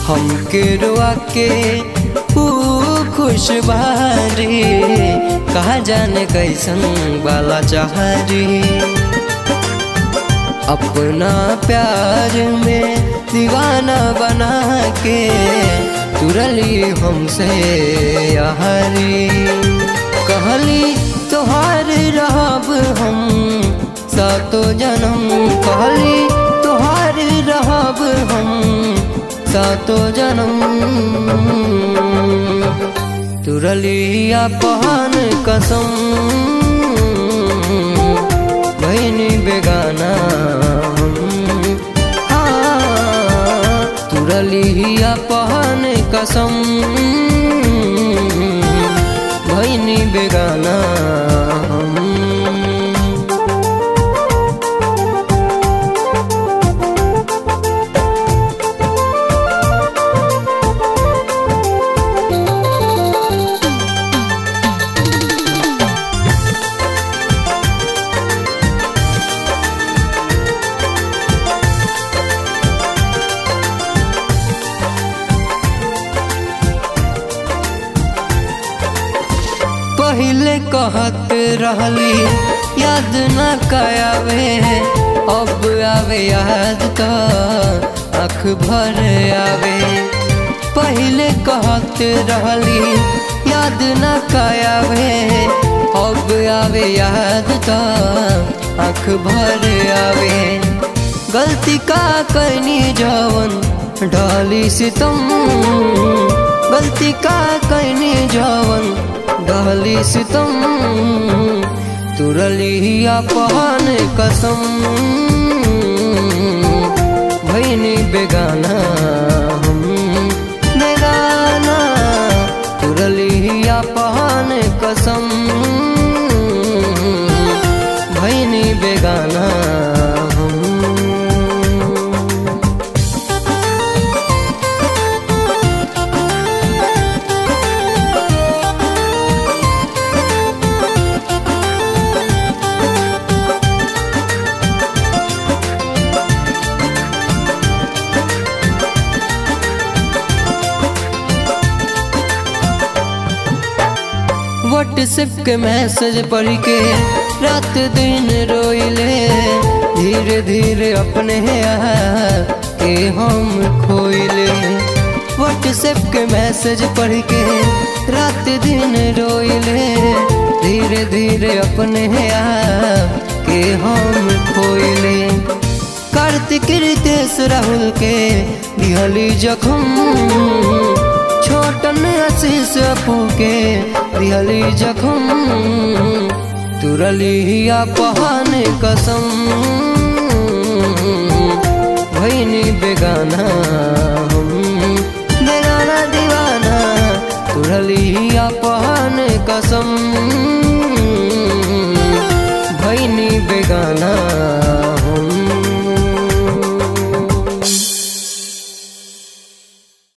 हमके रुआ के ऊ खुश बारी कहा जाने कैसन वाला चाहरी अपना प्यार में दीवाना बना के तुरली हमसे यारी कहली तोहार रहब हम सातो जन्म कहली तोहार रहब हम सातो जन्म तुरलिया पहन कसम बहनी बेगाना हाँ तुरलिया पहन कसम बहनी बेगाना पहले कहत रहली याद न कयावे अब आवे याद तो अख भर आवे पहले कहत रहली याद न कयावे अब आवे याद तो अख भर आवे गलती का करनी जवन डाली सितम गलती का करनी जवन डहली सितम तुरलिया पहन कसम भैनी बेगाना हम बेगाना तुरलिया पहन कसम भैनी बेगाना हम व्हाट्सएप के मैसेज पढ़ के रात दिन रोइले धीरे धीरे अपने के हम खोइले व्हाट्सएप के मैसेज पढ़ के रात दिन रोइले धीरे धीरे अपने के हम खोइले कार्तिक रितेश राहुल के दिहली जखम छोटन आशीष अपू के दिहली जखम तुरलिया पहन कसम भैनी बेगाना